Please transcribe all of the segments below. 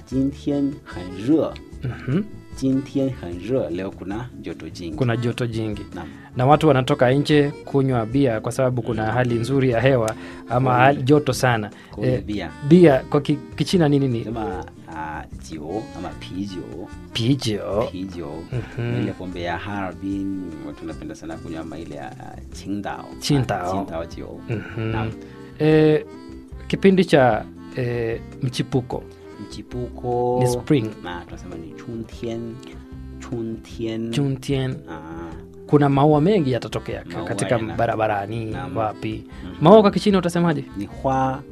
今天很热 Mhm. 今天很热 leo kuna joto jingi kuna joto jingi Naam. na watu wanatoka nje kunywa bia kwa sababu kuna hali nzuri ya hewa ama hali joto sana Kunywa Eh, bia. bia kwa ki, kichina nini ni sema uh, jio ama pijo pijo pijo Mhm. ile pombe ya Harbin watu wanapenda sana kunywa ama ile ya uh, Qingdao Qingdao. Ah, Qingdao jio Mhm. Naam. eh, kipindi cha eh, mchipuko mchipuko Ni spring. na tunasema ni chuntian chuntian chuntian Ah, kuna maua mengi yatatokea Maua katika yana- barabarani Naam. wapi maua kwa kichina utasemaje ni hua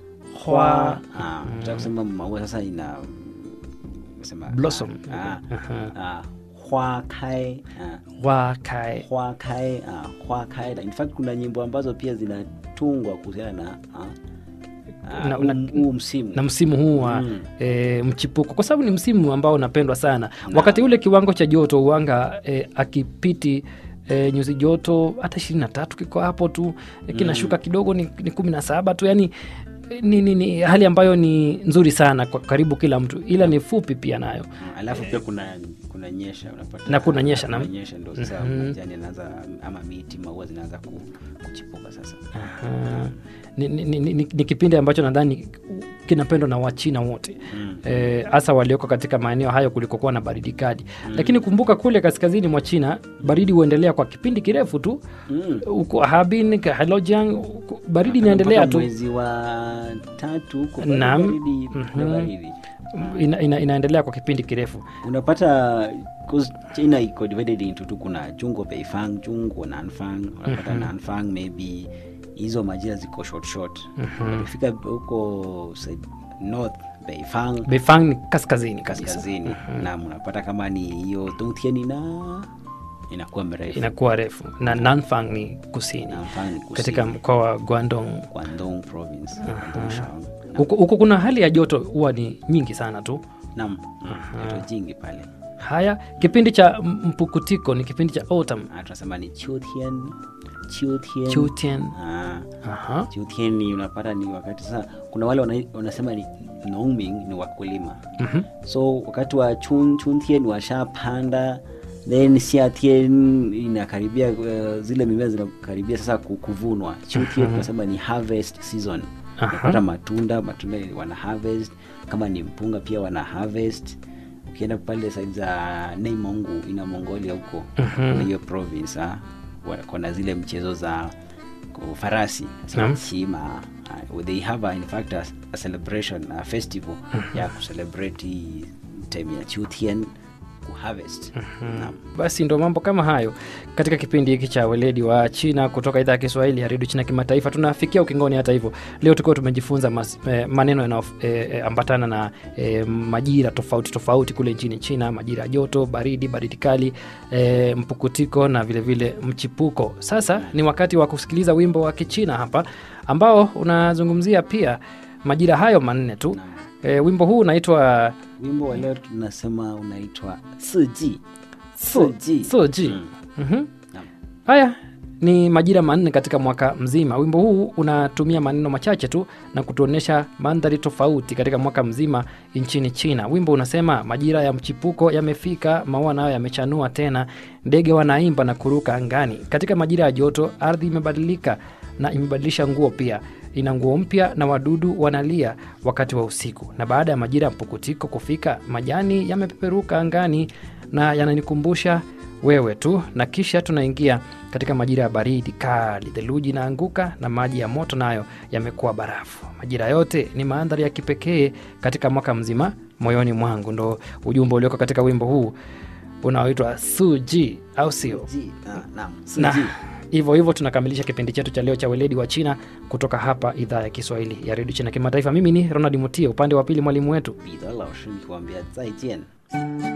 Hua. ah, tutaka kusema maua sasa ina sema Blossom. ah, Aha. ah, hua kai ah, wakae hua kai ah, hua kai in fact kuna nyimbo ambazo pia zinatungwa kuhusiana na ah, ah, Na- huu- na- huu msimu na msimu huu wa Mm. e, mchipuko kwa sababu ni msimu ambao unapendwa sana wakati ule kiwango cha joto uanga e, akipiti e, nyuzi joto hata ishirini na tatu kiko hapo tu e, kinashuka kidogo ni, ni kumi na saba tu yani e, ni, ni, ni hali ambayo ni nzuri sana kwa karibu kila mtu ila ni fupi pia nayo Mm, alafu pia kuna kuna nyesha unapata Na kuna nyesha, kuna naam. nyesha ndo sasa Mhm. majani yanaanza ama miti maua zinaanza ku, kuchipuka sasa Aha. ni, ni, ni, ni, ni kipindi ambacho nadhani kinapendwa na wachina wote Mm. hasa e, walioko katika maeneo hayo kulikokuwa na baridi kali lakini kumbuka kule kaskazini mwa china baridi huendelea kwa kipindi kirefu tu Mm. huko Harbin, Heilongjiang, huko baridi inaendelea Mpaka tu mwezi wa tatu huko bado Naam. baridi, bado Mhm. baridi. ina, ina, inaendelea kwa kipindi kirefu unapata 'cause china iko divided into tu kuna chungo beifang chungo nanfang unapata nanfang maybe hizo majira ziko short short ukifika huko side- north beifang Beifang ni kaskazini kabisa kaskazini naam unapata kama ni hiyo dongtian ina inakuwa mrefu inakuwa refu na Nanfang ni kusini Nanfang ni kusini. katika mkoa wa Guangdong Guangdong province Guangdong Shang. huko huko kuna hali ya joto huwa ni nyingi sana tu naam joto jingi pale haya kipindi cha m- mpukutiko ni kipindi cha autumn Ah, tunasema ni chutian chutian Chutian. Ah, Aha. chutian ni unapata ni wakati sasa kuna wale wana- wanasema ni nongming ni wakulima Mhm. so wakati wa chun, chuntian washapanda then siatien inakaribia uh, zile mimea zinakaribia sasa ku- kuvunwa chutian tunasema ni harvest season Aha. unapata matunda matunda wana harvest kama ni mpunga pia wana harvest ukienda pale saidi za neimongu ina mongolia huko kuna hiyo province ah, wa- kuna zile mchezo za ku- farasi Naam. chima uh, they have a, in fact a, a celebration a festival ya kucelebrate hii time ya chutian kuharvest Naam. basi ndo mambo kama hayo katika kipindi hiki cha weledi wa china kutoka idhaa ya kiswahili ya redio china kimataifa tunafikia ukingoni hata hivyo leo tukiwa tumejifunza mas, eh, maneno yanayoambatana eh, na eh, majira tofauti tofauti kule nchini china majira ya joto baridi baridi kali eh, mpukutiko na vilevile vile mchipuko sasa ni wakati wa kusikiliza wimbo wa kichina hapa ambao unazungumzia pia majira hayo manne tu eh, wimbo huu unaitwa wimbo wa leo tunasema unaitwa siji siji soji Mm. Mhm. Naam. haya ni majira manne katika mwaka mzima wimbo huu unatumia maneno machache tu na kutuonyesha mandhari tofauti katika mwaka mzima nchini china wimbo unasema majira ya mchipuko yamefika maua nayo yamechanua tena ndege wanaimba na kuruka angani katika majira ya joto ardhi imebadilika na imebadilisha nguo pia ina nguo mpya na wadudu wanalia wakati wa usiku na baada ya majira ya mpukutiko kufika majani yamepeperuka angani na yananikumbusha wewe tu na kisha tunaingia katika majira ya baridi kali theluji inaanguka na maji ya moto nayo yamekuwa barafu majira yote ni mandhari ya kipekee katika mwaka mzima moyoni mwangu ndo ujumbe ulioko katika wimbo huu unaoitwa suji au sio Ji, ah, naam, na siji. hivyo hivyo tunakamilisha kipindi chetu cha leo cha weledi wa china kutoka hapa idhaa ya kiswahili ya redio china kimataifa mimi ni ronald mutie upande wa pili mwalimu wetu 彼得老师，你给我们再见。